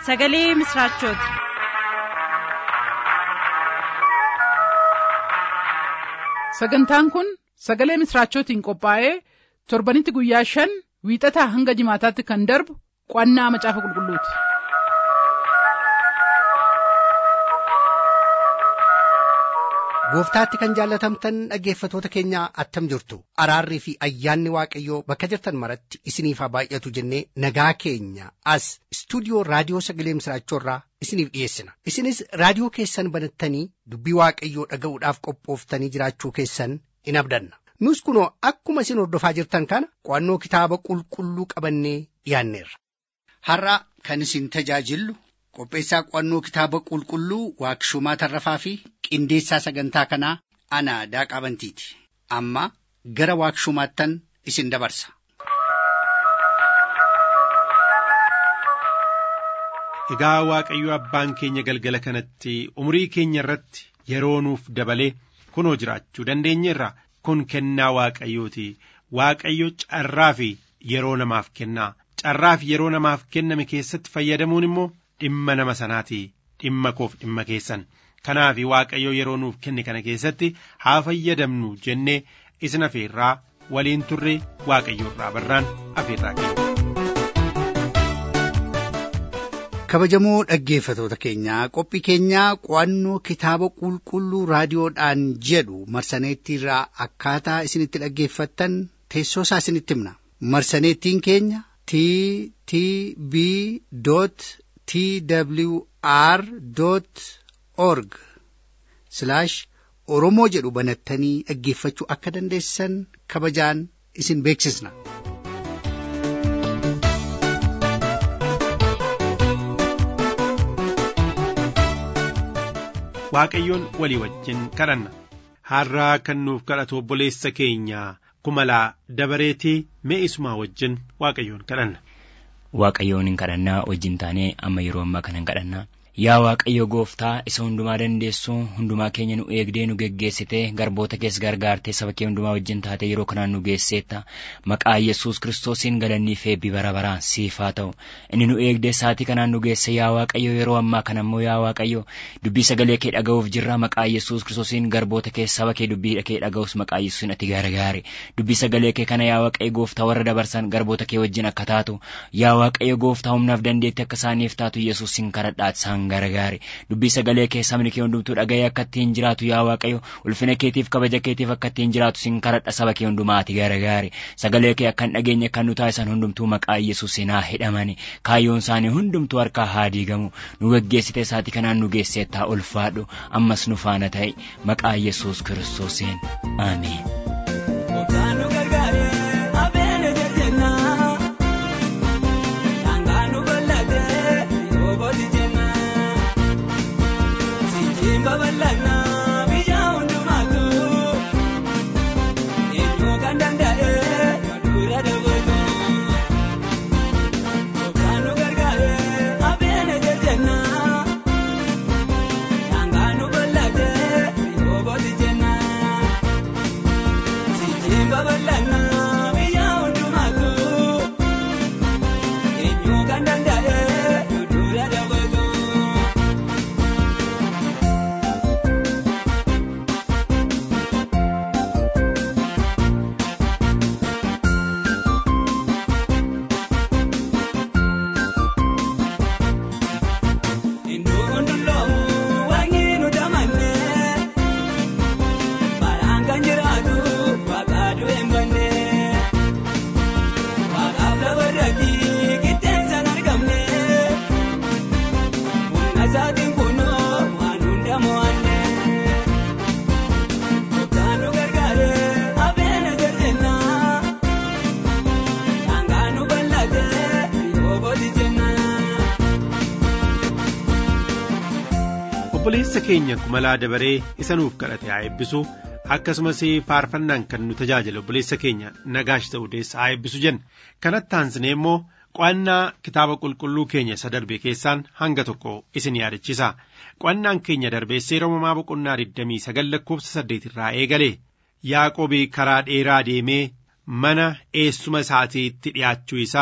sagalee misiraachooti. sagantaan kun sagalee misiraachootiin qophaa'ee torbanitti guyyaa shan wiixataa hanga jimaataatti kan darbu qo'annaa macaafa qulqulluuti. gooftaatti kan jaallatamtan dhaggeeffatoota keenya attam jirtu araarrii fi ayyaanni waaqayyoo bakka jirtan maratti isiniif haa baay'atu jennee nagaa keenya as istuudiyoo raadiyoo sagalee misiraachoorraa isiniif dhiyeessina isinis raadiyoo keessan banattanii dubbii waaqayyoo dhaga'uudhaaf qophooftanii jiraachuu keessan in abdanna nus kunoo akkuma isin hordofaa jirtan kana qo'annoo kitaaba qulqulluu qabannee dhiyaanneerra. har'a kan isin tajaajillu qopheessaa qo'annoo kitaaba qulqulluu waaqshumaa tarrafaa fi qindeessaa sagantaa kanaa ana daaqaa bantiiti amma gara waaqshumaattan isin dabarsa. Egaa Waaqayyo abbaan keenya galgala kanatti umurii keenya irratti yeroo nuuf dabalee kunoo jiraachuu dandeenyeerra kun kennaa Waaqayyooti. Waaqayyo carraa fi yeroo namaaf kennaa. Carraa fi yeroo namaaf kenname keessatti fayyadamuun immoo dhimma nama sanaati. Dhimma koof dhimma keessan. Kanaaf Waaqayyo yeroo nuuf kenne kana keessatti haa fayyadamnu jennee isin afeerraa waliin turre Waaqayyo irraa barraan afeerraa keenya. kabajamoo dhaggeeffatoota keenyaa qophii keenyaa qo'annoo kitaaba qulqulluu raadiyoodhaan jedhu marsaneettiirraa akkaataa isinitti dhaggeeffattan teessoo isaa isinitti himna marsaneettiin keenya t t b t w r org oromoo jedhu banattanii dhaggeeffachuu akka dandeessan kabajaan isin beeksisna. Waaqayyoon walii wajjin kadhanna har'aa kan nuuf kadhatu obboleessa keenya kumalaa dabareetii mee isumaa wajjin Waaqayyoon kadhanna. Waaqayyoon hin kadhannaa wajjin taanee amma yeroo ammaa kana hin kadhannaa. Yaa Waaqayyo gooftaa isa hundumaa dandeessu hundumaa keenya nu eegdee nu geggeessite garboota keessa gargaartee saba kee hundumaa wajjin taate yeroo kanaan nu geesseetta maqaa Yesuus kiristoosiin galannii fi eebbi bara baraan siif haa ta'u inni nu eegdee saatii kanaan nu geesse yaa Waaqayyo yeroo ammaa kana immoo yaa Waaqayyo dubbii sagalee kee dhaga'uuf jirra maqaa Yesuus kiristoosiin garboota kee saba kee dubbii kee dhaga'us maqaa Yesuusiin ati gargaari dubbii sagalee kee kana yaa Waaqayyo gooftaa warra dabarsan garboota kee wajjin akka taatu yaa Waaqayyo gooftaa humnaaf dandeetti akka isaaniif taatu Yesuusiin kadhadhaat isaan gargaari dubbii sagalee kee sabni kee hundumtuu dhaga'ee akka ittiin jiraatu yaa waaqayyo ulfina keetiif kabaja keetiif akka ittiin jiraatu sin kadhadha saba kee hundumaati gargaari sagalee kee akka hin dhageenye kan nu taasisan hundumtuu maqaa yesuusin haa hidhamani kaayyoon isaanii hundumtuu harkaa haa diigamu nu geggeessite isaatii kanaan nu geesseet haa ulfaadhu ammas nu faana ta'e maqaa yesuus kiristoosiin ameen. babal'annaa biyya hundumaatu eenyu kan danda'e dura dabalu yookaan nu gargaare abeena jajjannaa daangaa nu bal'ate yooboti jennaa sijiin babal'annaa biyya hundumaatu eenyu kan danda'e dura dabalu. obboleessa keenya kumalaa dabaree isa nuuf kadhate haa eebbisu akkasumas faarfannaan kan nu tajaajile obboleessa keenya nagaash ta'uu deessa haa eebbisu jenna kanatti aansinee immoo qo'annaa kitaaba qulqulluu keenya isa darbe keessaan hanga tokko isin yaadachiisa qo'annaan keenya darbee seera uumamaa boqonnaa 29 lakkoofsa 8 irraa eegale yaaqoobii karaa dheeraa deemee mana eessuma isaatiitti dhi'aachuu isaa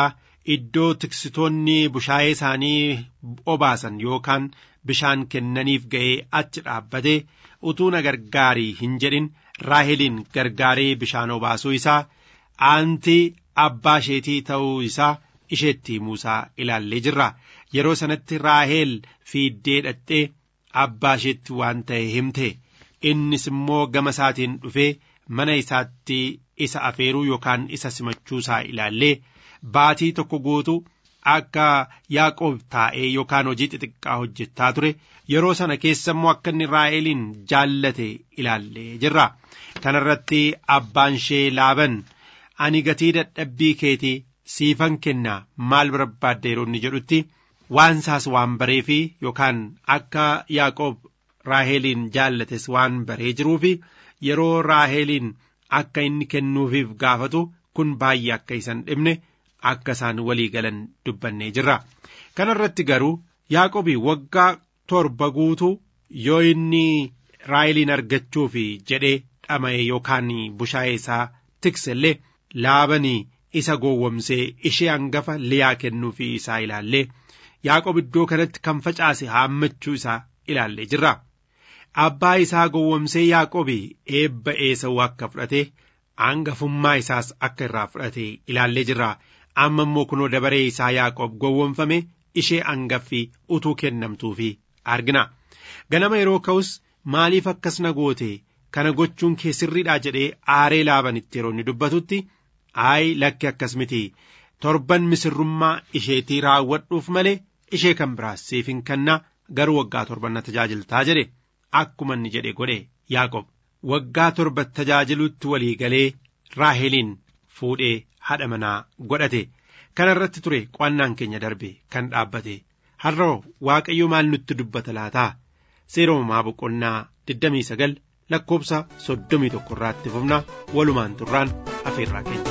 iddoo tiksitoonni bushaayee isaanii obaasan yookaan bishaan kennaniif ga'ee achi dhaabbatee utuu na gargaarii hin jedhin raaheliin gargaaree bishaan obaasuu isaa aantii abbaa isheetii ta'uu isaa isheetti himuusaa ilaallee jirra yeroo sanatti raaheel fiiddee dhaqxee abbaa isheetti waan ta'e himte innis immoo gama isaatiin dhufee mana isaatti isa afeeruu yookaan isa simachuu isaa ilaallee baatii tokko guutuu akka yaaqoob taa'ee yookaan hojii xixiqqaa hojjechaa ture yeroo sana keessa immoo akka inni raaheliin jaallate ilaallee jirra kanarratti abbaan ishee laaban ani gatii dadhabbii keetii siifan kennaa maal barbaadde yeroo inni jedhutti waan isaas waan bareefi yookaan akka yaaqoob raaheliin jaallates waan baree jiruufi yeroo raaheliin akka inni kennuufiif gaafatu kun baay'ee akka isan dhibne akka isaan walii galan dubbannee jirra kanarratti garuu yaaqobi waggaa torba guutuu yoo inni raaheliin argachuuf jedhee dhama'e yookaan bushaayee isaa tikse illee laabanii isa gowwomsee ishee hangafa liyaa kennuufii isaa ilaallee yaaqob iddoo kanatti kan facaase haammachuu isaa ilaallee jirra. Abbaa isaa gowwomsee yaaqobi eebba eesa'uu akka fudhate hangafummaa isaas akka irraa fudhate ilaallee jirra. Amma immoo kunoo dabaree isaa yaaqob gowwomfame ishee hangaffii utuu kennamtuufi argina. Ganama yeroo ka'us maaliif akkas na goote kana gochuun kee sirriidha jedhee aaree laabanitti yeroo inni dubbatutti aayi lakki akkas miti torban misirrummaa isheetii raawwadhuuf malee ishee kan biraas siif hin kenna garuu waggaa torban na tajaajiltaa jedhe akkuma inni jedhe godhe yaaqob waggaa torba tajaajilutti walii galee raaheliin fuudhee haadha manaa godhate kana irratti ture qo'annaan keenya darbe kan dhaabbate har'a waaqayyo maal nutti dubbata laataa seera uumamaa boqonnaa 29 lakkoobsa 31 irraatti fufna walumaan turraan afeerraa keenya.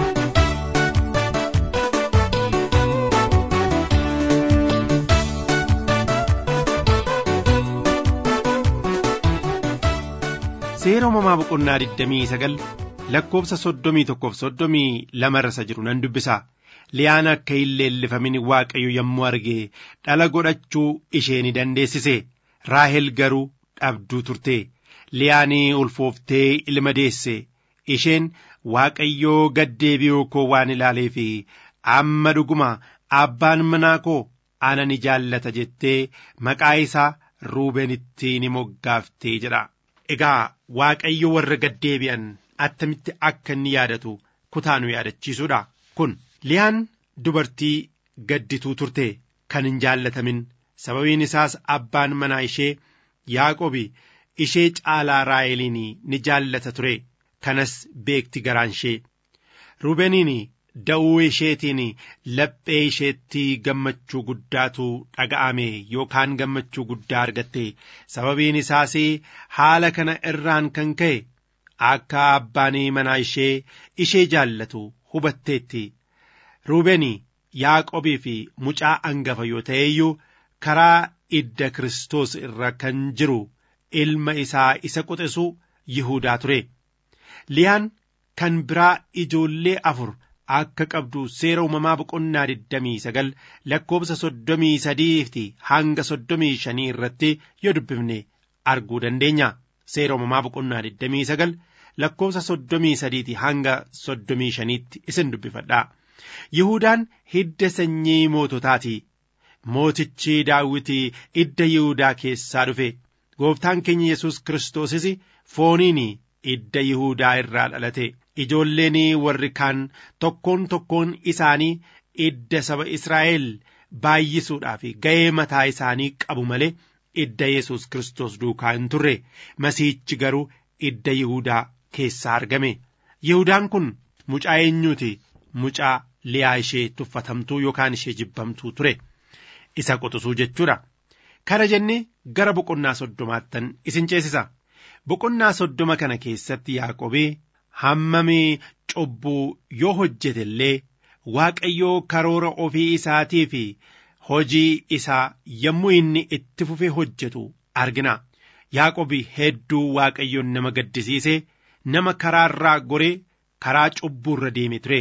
seera uumamaa boqonnaa 29 lakkoobsa 31 fi 32 irra jiru nan dubbisa. Liyaan akka hin leellifamin waaqayyo yommuu arge dhala godhachuu ishee ni dandeessise. Raahel garuu dhabduu turte. Liyaanii ulfooftee ilma deesse. Isheen waaqayyoo gaddeebi'uu koo waan ilaaleef amma dhuguma abbaan manaa koo ana ni jaallata jettee maqaa isaa ruubenitti ni moggaaftee jedha. Egaa waaqayyo warra gaddeebi'an attamitti akka inni yaadatu kutaa nu yaadachiisuudha. Kun liyaan dubartii gaddituu turte kan hin jaallatamin sababiin isaas abbaan manaa ishee yaaqobi ishee caalaa raaheliin ni jaallata ture kanas beekti garaan ishee ruubeniin da'uu isheetiin laphee isheetti gammachuu guddaatu dhaga'ame yookaan gammachuu guddaa argatte sababiin isaas haala kana irraan kan ka'e akka abbaan manaa ishee ishee jaallatu hubatteetti ruubeni yaaqobii fi mucaa angafa yoo ta'e iyyuu karaa idda Kiristoos irra kan jiru ilma isaa isa quxisu Yihuudaa ture. Liyaan kan biraa ijoollee afur akka qabdu seera uumamaa boqonnaa 29 lakkoobsa 33 hanga 35 irratti yoo dubbifne arguu dandeenya. Seera uumamaa boqonnaa 29 lakkoobsa 33 hanga 35tti isin dubbifadhaa. Yihudaan hidda sanyii moototaati. Mootichi daawwitii idda Yihudaa keessaa dhufe. Gooftaan keenya Yesuus Kiristoosis fooniin idda Yihudaa irraa dhalate. Ijoolleen warri kaan tokkoon tokkoon isaanii idda saba Israa'el baay'isuudhaaf ga'ee mataa isaanii qabu malee idda Yesuus Kiristoos duukaa hin turre. Masiichi garuu idda Yihudaa keessaa argame. Yihudaan kun mucaa eenyuuti? Mucaa liyaa ishee tuffatamtuu yookaan ishee jibbamtuu ture. Isa quxisuu jechuudha. Kana jennee gara boqonnaa soddomaattan isin ceesisa. Boqonnaa soddoma kana keessatti Yaaqobii hammamii cubbuu yoo hojjete illee Waaqayyoo karoora ofii isaatii fi hojii isaa yommuu inni itti fufee hojjetu argina. Yaaqobii hedduu Waaqayyoon nama gaddisiise nama karaarraa goree karaa cubbuurra deeme ture.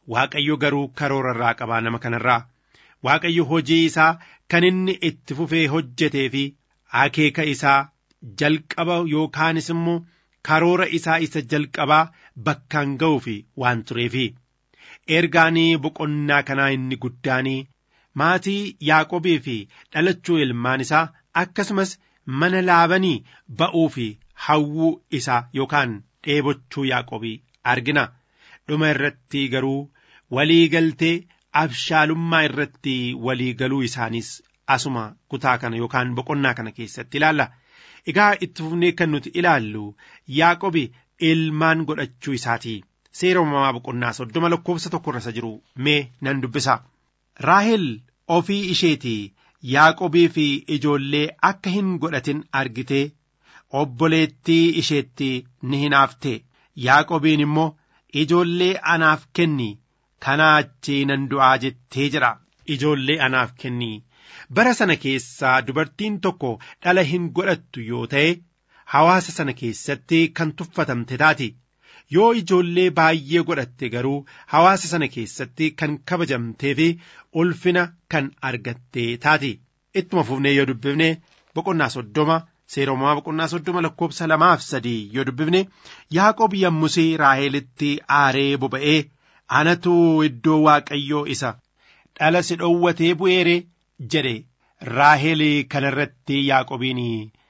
waaqayyo garuu karoora irraa qabaa nama kanarraa waaqayyo hojii isaa kan inni itti fufee hojjetee fi akeeka isaa jalqaba yookaanis immoo karoora isaa isa jalqabaa bakkaan ga'uuf waan tureefi ergaanii boqonnaa kanaa inni guddaanii maatii yaaqobii fi dhalachuu ilmaan isaa akkasumas mana laabanii ba'uu fi hawwuu isaa yookaan dheebochuu yaaqobii argina dhuma irratti garuu walii galtee abshaalummaa irratti walii galuu isaaniis asuma kutaa kana yookaan boqonnaa kana keessatti ilaalla egaa itti fufnee kan nuti ilaallu yaaqobi ilmaan godhachuu isaatii seera uumamaa boqonnaa soddoma lakkoofsa tokko irra jiru mee nan dubbisa raahel ofii isheetii yaaqobii fi ijoollee akka hin godhatin argitee obboleettii isheetti ni hinaafte yaaqobiin immoo ijoollee anaaf kenni kanaa achii nan du'aa jettee jedha ijoollee anaaf kenni bara sana keessaa dubartiin tokko dhala hin godhattu yoo ta'e hawaasa sana keessatti kan tuffatamte taati yoo ijoollee baay'ee godhatte garuu hawaasa sana keessatti kan kabajamtee fi ulfina kan argatte taati ittuma fufnee yoo dubbifne boqonnaa soddoma seera uumamaa boqonnaa soddoma lakkoofsa lamaaf sadii yoo dubbifne yaaqob yommusii raahelitti aaree boba'ee anatu iddoo waaqayyoo isa dhala si dhowwatee bu'eere jedhe raahelii kanarratti yaaqobiin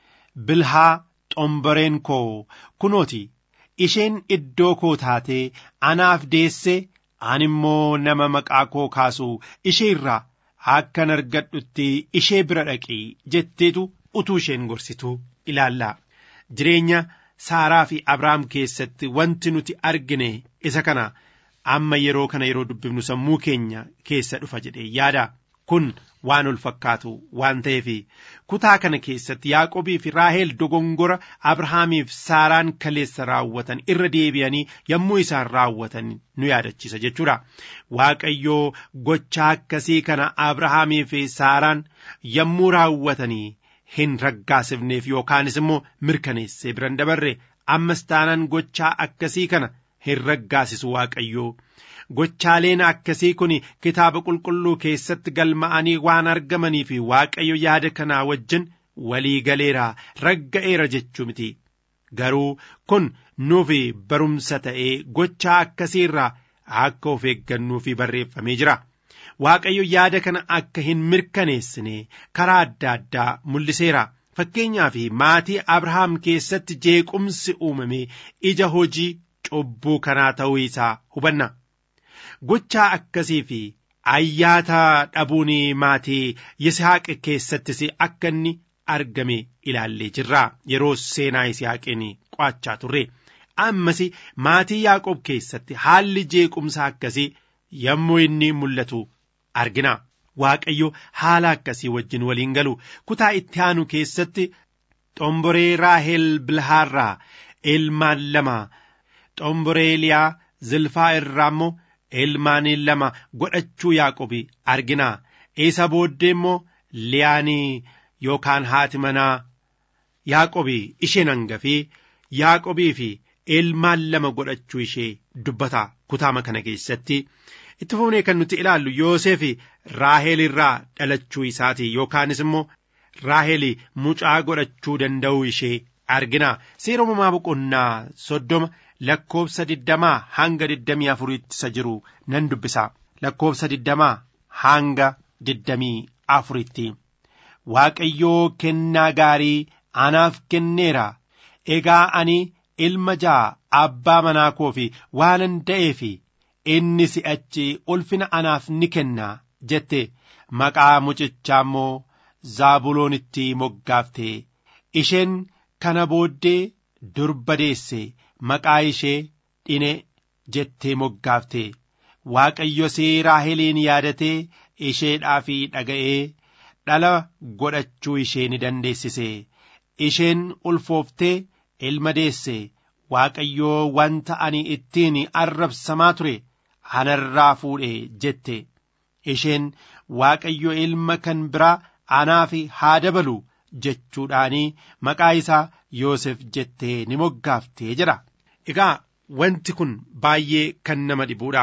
bilhaa xomboreen koo kunooti isheen iddoo koo taatee anaaf deesse ani immoo nama maqaa koo kaasu ishee irraa akkan argadhutti ishee bira dhaqii jetteetu utuu isheen gorsitu ilaallaa jireenya saaraa fi abrahaam keessatti wanti nuti argine isa kana amma yeroo kana yeroo dubbifnu sammuu keenya keessa dhufa jedhee yaada kun waan ol fakkaatu waan ta'eef kutaa kana keessatti yaaqobii fi raahel dogongora abrahaamiif saaraan kaleessa raawwatan irra deebi'anii yommuu isaan raawwatan nu yaadachiisa jechuudha waaqayyoo gochaa akkasii kana abrahaamii fi saaraan yommuu raawwatanii hin raggaasifneef yookaanis immoo mirkaneessee biran dabarre ammas taanaan gochaa akkasii kana hin raggaasisu waaqayyoo gochaaleen akkasii kun kitaaba qulqulluu keessatti galma'anii waan argamanii fi waaqayyo yaada kanaa wajjin walii galeera ragga'eera jechuu miti garuu kun nuufi barumsa ta'ee gochaa akkasii irraa akka of eeggannuufi barreeffamee jira. Waaqayyo yaada kana akka hin mirkaneessine karaa adda addaa mul'iseera. Fakkeenyaaf maatii Abrahaam keessatti jeequmsi uumame ija hojii cubbuu kanaa ta'uu isaa hubanna. Gochaa akkasii fi ayyaata dhabuun maatii Yisihaaq keessattis akka inni argame ilaallee jirra. Yeroo seenaa Yisihaaqiin qo'achaa turre. Ammas maatii Yaaqoob keessatti haalli jeequmsa akkasii yommuu inni mul'atu argina. Waaqayyo haala akkasii wajjin waliin galu kutaa itti aanu keessatti xomboree Raahel Bilhaarraa ilmaan lama xomboree Liyaa Zilfaa irraa immoo ilmaan lama godhachuu Yaaqobi argina. Isa booddee immoo Liyaanii yookaan haati manaa Yaaqobi isheen hangafii Yaaqobii fi ilmaan lama godhachuu ishee dubbata kutaama kana keessatti. itti fufnee kan nuti ilaallu Yoosef Raahel irraa dhalachuu isaati yookaanis immoo Raahel mucaa godhachuu danda'uu ishee argina. Seera uumamaa boqonnaa soddoma lakkoofsa digdamaa hanga digdamii afuriitti isa jiru nan dubbisa. Lakkoofsa digdamaa hanga digdamii afuriitti. Waaqayyoo kennaa gaarii anaaf kenneera. Egaa ani ilma ja'a abbaa manaa koo fi waanan da'eefi inni si'achi ulfina anaaf ni kenna jette maqaa mucichaa immoo zaabuloonitti moggaafte isheen kana booddee durba deesse maqaa ishee dhine jettee moggaafte waaqayyo raaheliin yaadatee isheedhaa fi dhaga'ee dhala godhachuu ishee ni dandeessise isheen ulfooftee ilma deesse waaqayyoo wanta ani ittiin arrabsamaa ture anarraa fuudhe jette isheen waaqayyo ilma kan biraa anaaf haa dabalu jechuudhaanii maqaa isaa Yoosef jettee ni moggaaftee jedha. Egaa wanti kun baay'ee kan nama dhibuudha.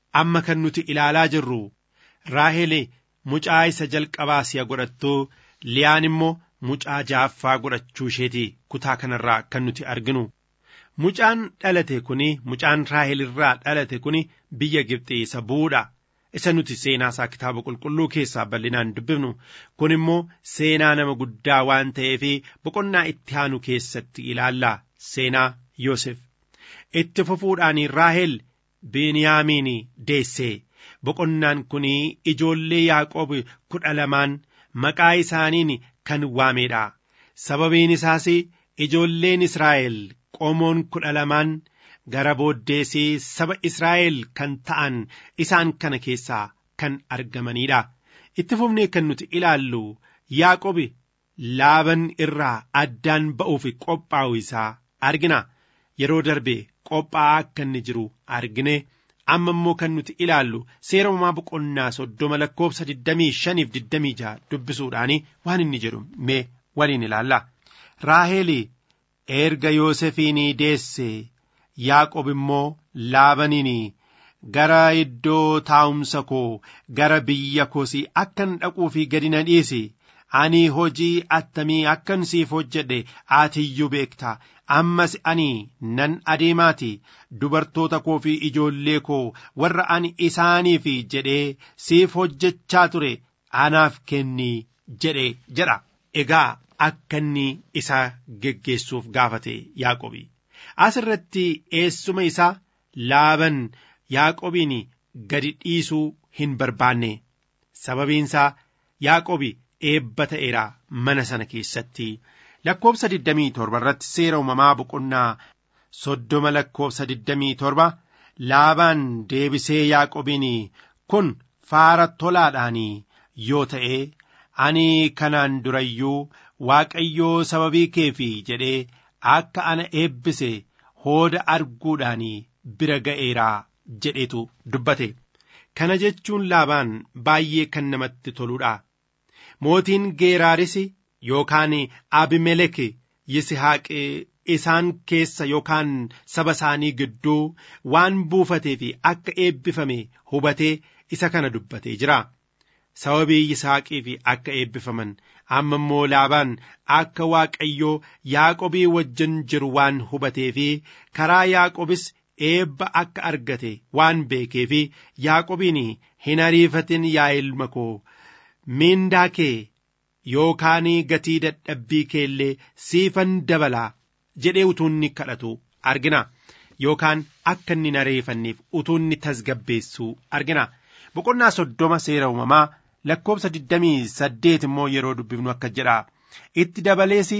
amma kan nuti ilaalaa jirru raahel mucaa isa jalqabaa si'a godhattu liyaan immoo mucaa jaaffaa godhachuu isheeti kutaa kanarraa kan nuti arginu mucaan dhalate kuni mucaan raahel irraa dhalate kuni biyya gibxii isa bu'uudha isa nuti seenaa isaa kitaaba qulqulluu keessaa bal'inaan dubbifnu kun immoo seenaa nama guddaa waan ta'eef boqonnaa itti aanu keessatti ilaalla seenaa Yoosef itti fufuudhaan raahel biiniyaamiin deesse boqonnaan kun ijoollee yaaqoob kudha lamaan maqaa isaaniin kan waameedha sababiin isaas ijoolleen israa'el qomoon kudha lamaan gara booddeesii saba Israa'el kan ta'an isaan kana keessaa kan argamanidha. Itti fufnee kan nuti ilaallu Yaaqobi laaban irraa addaan ba'uuf qophaa'u isaa argina. Yeroo darbe qophaa'aa akka inni jiru argine. Amma immoo kan nuti ilaallu seera uumamaa boqonnaa soddoma lakkoofsa 25 fi 26 dubbisuudhaan waan inni jedhu mee waliin ilaalla. Raaheli erga Yoosefiin deesse Yaaqob immoo laabaniin gara iddoo taa'umsa koo gara biyya koosii akkan dhaquu fi gadi na dhiisi ani hojii attamii akkan siif hojjedhe atiyyuu beekta ammas ani nan adeemaati dubartoota koo fi ijoollee koo warra ani isaaniif jedhee siif hojjechaa ture anaaf kenni jedhe jedha egaa akka inni isa geggeessuuf gaafate Yaaqobi. as irratti eessuma isaa laaban yaaqobiin gadi dhiisuu hin barbaanne sababiinsaa yaaqobi eebba ta'eera mana sana keessatti lakkoofsa 27 irratti seera uumamaa boqonnaa soddoma lakkoofsa 27 laabaan deebisee yaaqobiin kun faara tolaadhaan yoo ta'e ani kanaan durayyuu waaqayyoo sababii keefi jedhee akka ana eebbise hooda arguudhaan bira ga'eeraa jedhetu dubbate kana jechuun laabaan baay'ee kan namatti toluudha mootiin geeraaris yookaan abimelek yisihaaq isaan keessa yookaan saba isaanii gidduu waan buufatee fi akka eebbifame hubatee isa kana dubbatee jira sababii yisaaqii fi akka eebbifaman amma immoo laabaan akka waaqayyoo yaaqobii wajjin jiru waan hubatee fi karaa yaaqobis eebba akka argate waan beekee fi yaaqobiin hin ariifatin yaa ilma koo miindaa kee yookaan gatii dadhabbii kee illee siifan dabalaa jedhee utuu inni kadhatu argina yookaan akka inni hin ariifanneef utuu inni tasgabbeessu argina boqonnaa soddoma seera uumamaa lakkoofsa digdamii saddeet immoo yeroo dubbifnu akka jedha itti dabalees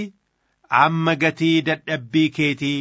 amma gatii dadhabbii keetii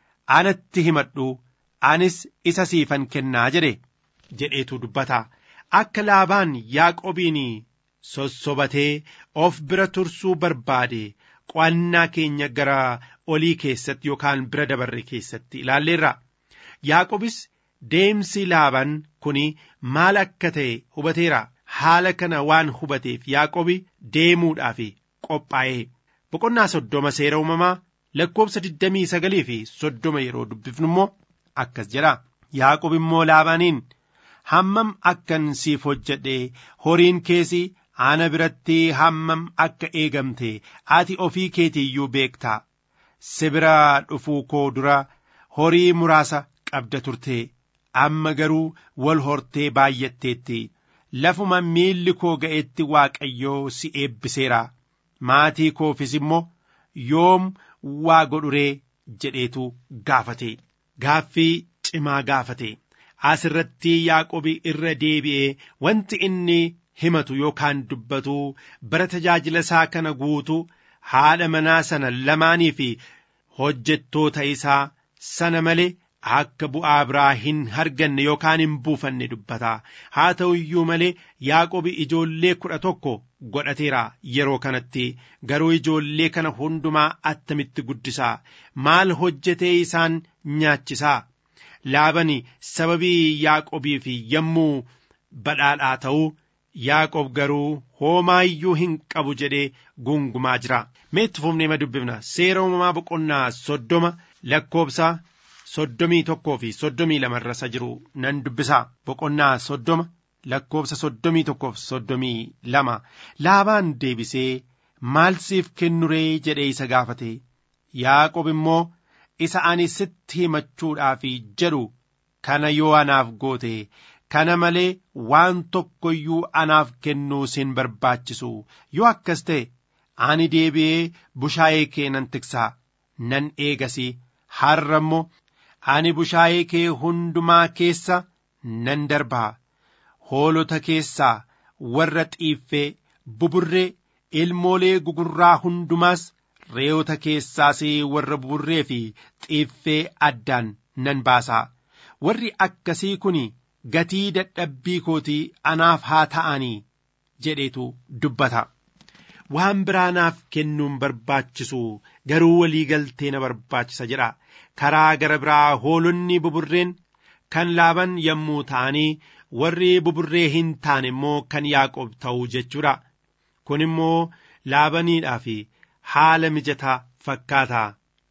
anatti himadhu anis isa siifan kennaa jedhe jedheetu dubbata akka laabaan yaaqobiin sossobatee of bira tursuu barbaade qo'annaa keenya gara olii keessatti yookaan bira dabarre keessatti ilaalleerra yaaqobis deemsi laabaan kun maal akka ta'e hubateera haala kana waan hubateef yaaqobi deemuudhaaf qophaa'ee boqonnaa soddoma seera uumamaa lakkoofsa digdamii sagalii fi soddoma yeroo dubbifnu immoo akkas jedha yaaqob immoo laabaaniin hammam akkan siif hojjedhe horiin keessi ana biratti hammam akka eegamte ati ofii keetiiyyuu beektaa si bira dhufuu koo dura horii muraasa qabda turte amma garuu wal hortee baay'atteetti lafuma miilli koo ga'etti waaqayyoo si eebbiseera maatii koofis immoo yoom waa godhuree jedheetu gaafate gaaffii cimaa gaafate as irratti yaaqobi irra deebi'ee wanti inni himatu yookaan dubbatu bara tajaajila isaa kana guutu haadha manaa sana lamaanii fi hojjettoota isaa sana malee akka bu'aa biraa hin arganne yookaan hin buufanne dubbata haa ta'u iyyuu malee yaaqobi ijoollee kudha tokko godhateera yeroo kanatti garuu ijoollee kana hundumaa attamitti guddisaa maal hojjetee isaan nyaachisaa laabani sababii yaaqobii fi yommuu badhaadhaa ta'uu yaaqob garuu homaa iyyuu hin qabu jedhee gungumaa jira meetti fufnee ma dubbifna seera uumamaa boqonnaa soddoma lakkoobsa soddomii tokkoo fi soddomii lama irra jiru nan dubbisa boqonnaa soddoma lakkoofsa soddomii tokkoof soddomii lama laabaan deebisee maal siif kennu ree jedhee isa gaafate yaaqob immoo isa ani sitti himachuudhaaf jedhu kana yoo anaaf goote kana malee waan tokko iyyuu anaaf kennuu sin barbaachisu yoo akkas ta'e ani deebi'ee bushaayee kee nan tiksaa nan eegasi har'a immoo ani bushaayee kee hundumaa keessa nan darbaa hoolota keessaa warra xiiffee buburree ilmoolee gugurraa hundumaas re'oota keessaas warra buburree fi xiiffee addaan nan baasaa warri akkasii kun gatii dadhabbii kootii anaaf haa ta'anii jedheetu dubbata. waan biraa naaf kennuun barbaachisu garuu walii galtee na barbaachisa jedha karaa gara biraa hoolonni buburreen kan laaban yommuu ta'anii warri buburree hin taane immoo kan yaaqob ta'u jechuudha kun immoo laabaniidhaa fi haala mijataa fakkaata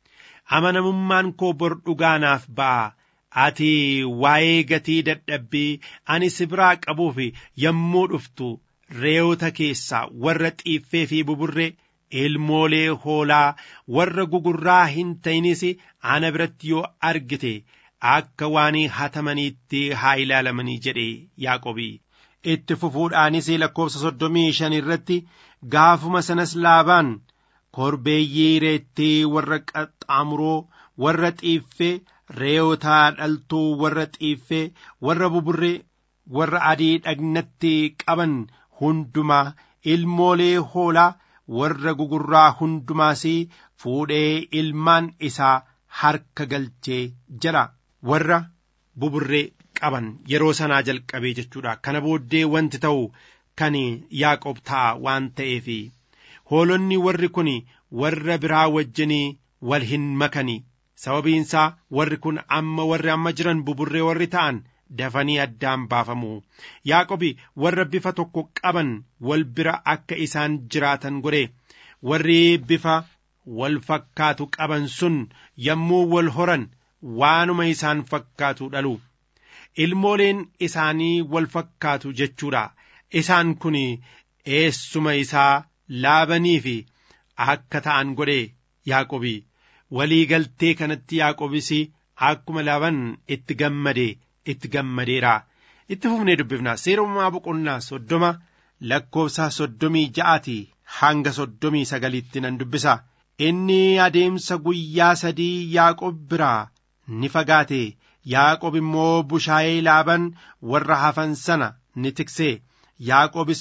amanamummaan koo bor dhugaanaaf ba'a ati waa'ee gatii dadhabbii ani si biraa qabuuf yommuu dhuftu re'oota keessaa warra xiiffee fi buburree ilmoolee hoolaa warra gugurraa hin ta'inis ana biratti yoo argite akka waan hatamaniitti haa ilaalamanii jedhe yaaqobii itti fufuudhaanis lakkoofsa soddomii shan irratti gaafuma sanas laabaan korbeeyyii reettee warra qaxxaamuroo warra xiiffee re'oota dhaltuu warra xiiffee warra buburree warra adii dhagnatti qaban hundumaa ilmoolee hoolaa warra gugurraa hundumaas fuudhee ilmaan isaa harka galchee jala warra buburree qaban yeroo sanaa jalqabee jechuudha kana booddee wanti ta'u kan yaaqob ta'a waan ta'eef hoolonni warri kun warra biraa wajjinii wal hin makanii sababiinsaa warri kun amma warri amma jiran buburree warri ta'an dafanii addaan baafamu yaaqobi warra bifa tokko qaban wal bira akka isaan jiraatan godhe warri bifa wal fakkaatu qaban sun yommuu wal horan waanuma isaan fakkaatu dhalu ilmooleen isaanii wal fakkaatu jechuudha isaan kun eessuma isaa laabanii fi akka ta'an godhe yaaqobi walii galtee kanatti yaaqobis akkuma laaban itti gammade itti gammadeera itti fufnee dubbifna seerumaa boqonnaa soddoma lakkoofsa soddomii ja'aati hanga soddomii sagaliitti nan dubbisa inni adeemsa guyyaa sadii yaaqob biraa ni fagaate yaaqob immoo bushaayee laaban warra hafan sana ni tikse yaaqobis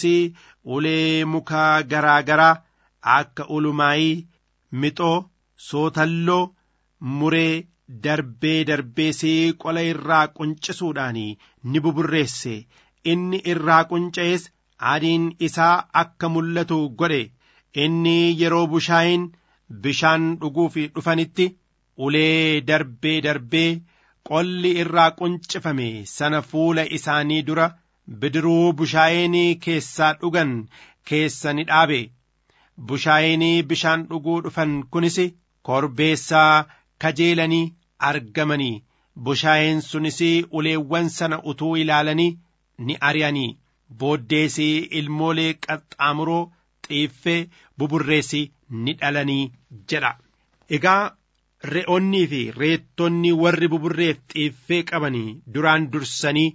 ulee muka garaa garaa akka ulumaayii mixoo sootalloo muree darbee darbeesee qola irraa quncisuudhaan ni buburreesse inni irraa qunca'es adiin isaa akka mul'atu godhe inni yeroo bushaayeen bishaan dhuguuf dhufanitti ulee darbee darbee qolli irraa quncifame sana fuula isaanii dura bidiruu bushaayeen keessaa dhugan keessa ni dhaabe bushaayeen bishaan dhuguu dhufan kunis korbeessaa kajeelanii argamanii bushaayeen sunis uleewwan sana utuu ilaalanii ni ari'anii booddees ilmoolee qaxxaamuroo xiiffee buburreessi ni dhalanii jedha egaa re'onnii fi reettonni warri buburreef xiiffee qabanii duraan dursanii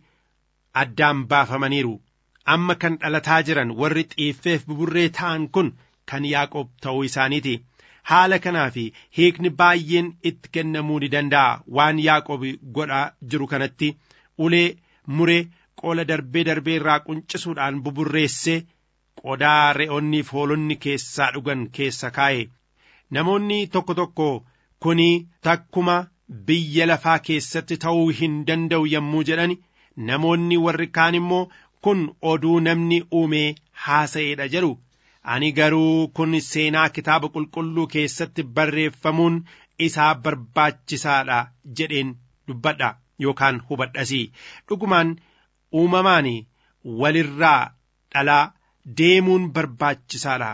addaan baafamaniiru amma kan dhalataa jiran warri xiiffeef buburree ta'an kun kan yaaqoob ta'uu isaaniiti haala kanaa fi hiikni baay'een itti kennamuu ni danda'a waan yaaqoob godhaa jiru kanatti ulee muree qola darbee darbee irraa quncisuudhaan buburreessee qodaa re'onniif hoolonni keessaa dhugan keessa kaa'e namoonni tokko tokko kuni takkuma biyya lafaa keessatti ta'uu hin danda'u yommuu jedhan namoonni warri kaan immoo kun oduu namni uumee haasa'eedha jedhu ani garuu kun seenaa kitaaba qulqulluu keessatti barreeffamuun isaa barbaachisaadha jedheen dubbadha yookaan hubadhasi dhugumaan uumamaan walirraa dhalaa deemuun barbaachisaadha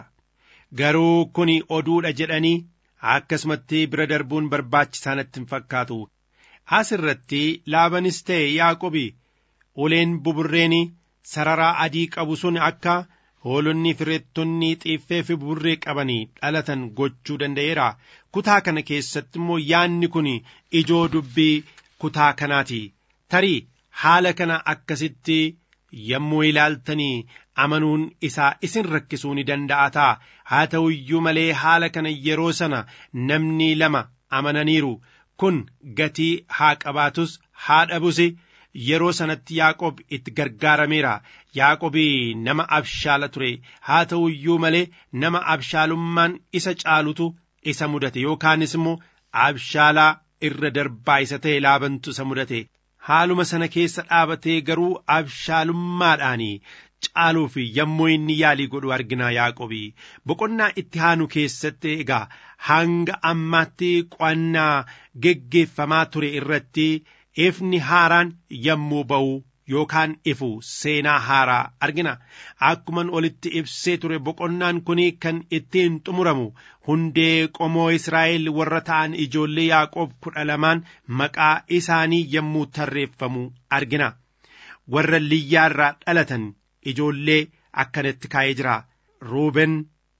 garuu kun oduudha jedhanii akkasumatti bira darbuun barbaachisaa natti hin fakkaatu as irratti laabanis ta'e yaaqobi uleen buburreen sararaa adii qabu sun akka hoolonni fireettonni xiiffee fi buburree qabanii dhalatan gochuu danda'eera kutaa kana keessatti immoo yaanni kun ijoo dubbii kutaa kanaati tarii haala kana akkasitti yommuu ilaaltanii amanuun isaa isin rakkisuu ni danda'a ta'a haa ta'u iyyuu malee haala kana yeroo sana namni lama amananiiru kun gatii haa qabaatus haa dhabus yeroo sanatti yaaqob itti gargaarameera yaaqobii nama abshaala ture haa ta'u iyyuu malee nama abshaalummaan isa caalutu isa mudate yookaanis immoo abshaalaa irra darbaa isa ta'e laabantu isa mudate haaluma sana keessa dhaabatee garuu abshaalummaadhaan caaluuf yommuu inni yaalii godhu argina yaaqobii boqonnaa itti aanu keessatti egaa hanga ammaatti qo'annaa geggeeffamaa ture irratti ifni haaraan yommuu ba'u yookaan ifu seenaa haaraa argina akkuman olitti ibsee ture boqonnaan kun kan ittiin xumuramu hundee qomoo israa'el warra ta'an ijoollee yaaqoob kudha lamaan maqaa isaanii yommuu tarreeffamu argina warra liyyaa irraa dhalatan ijoollee akkanatti kaa'ee jira ruuben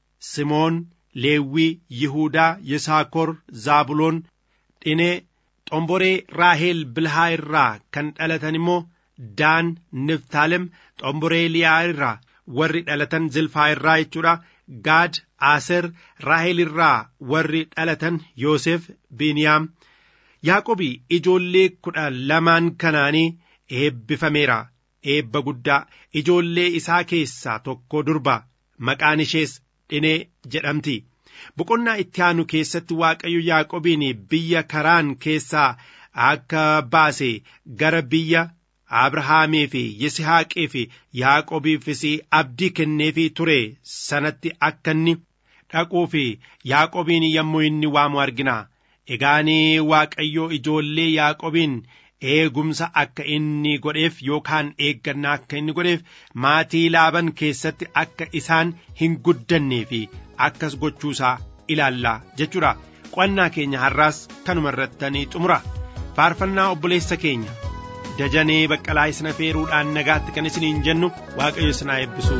simoon leewwii yihuudaa yisaakor zaabuloon dhinee xomboree raaheel bilhaa irraa kan dhalatan immoo daan niftaalem xomboree liyaa irraa warri dhalatan zilfaa irraa jechuudha gaad aaser raaheel irraa warri dhalatan yoosef biiniyaam yaaqobi ijoollee kudha lamaan kanaanii eebbifameera eebba guddaa ijoollee isaa keessaa tokko durba maqaan ishees dhinee jedhamti boqonnaa itti aanu keessatti waaqayyo yaaqobiin biyya karaan keessaa akka baase gara biyya abrahaamii fi yisihaaqii fi yaaqobiifis abdii kenneefii ture sanatti akka inni dhaquu fi yaaqobiin yommuu inni waamu argina egaanii waaqayyo ijoollee yaaqobiin eegumsa akka inni godheef yookaan eeggannaa akka inni godheef maatii laaban keessatti akka isaan hin guddannee fi akkas gochuusaa ilaallaa jechuudha qo'annaa keenya har'aas kanuma irrattanii xumura faarfannaa obboleessa keenya dajanee baqqalaa isna feeruudhaan nagaatti kan isiniin jennu waaqayyo isinaa eebbisu.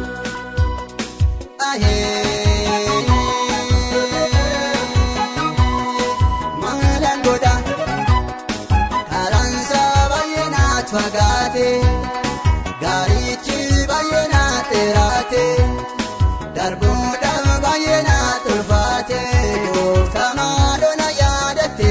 fagaate gaarichi baay'ee naa dheeraate darbuudhaan baay'ee naa tolfaate gooftaa maalona yaadatte.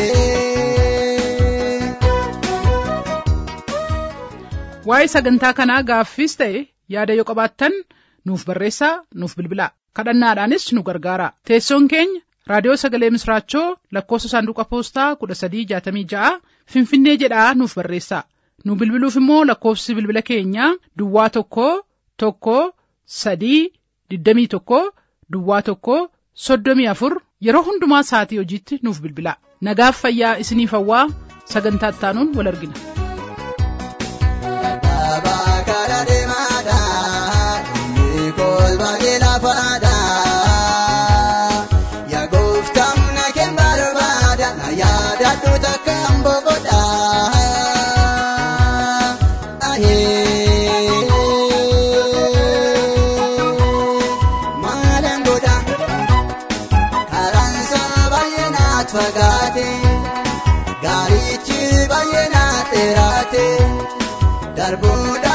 waa'ee sagantaa kanaa gaaffiis ta'e yaada yoo qabaattan nuuf barreessaa nuuf bilbilaa kadhannaadhaanis nu gargaara teessoon keenya raadiyoo sagalee misraachoo lakkoofsa saanduqa poostaa kudha sadii jaatamii ja'a finfinnee jedhaa nuuf barreessaa nu bilbiluuf immoo lakkoofsi bilbila keenyaa duwwaa tokko tokko sadii digdamii tokko duwwaa tokko soddomii afur yeroo hundumaa sa'atii hojiitti nuuf bilbilaa nagaaf fayyaa isiniif hawwaa sagantaa ittaanuun wal argina. Dhaabaa karaa deemaadhaa inni kolba lafaadhaa yaa gooftaa na keen barbaada na yaadadhu takka mboqodhaa. Maalaan godha karaan isaa baay'ee naat fagaate gaarichi baay'ee naat dheeraate darbuudha.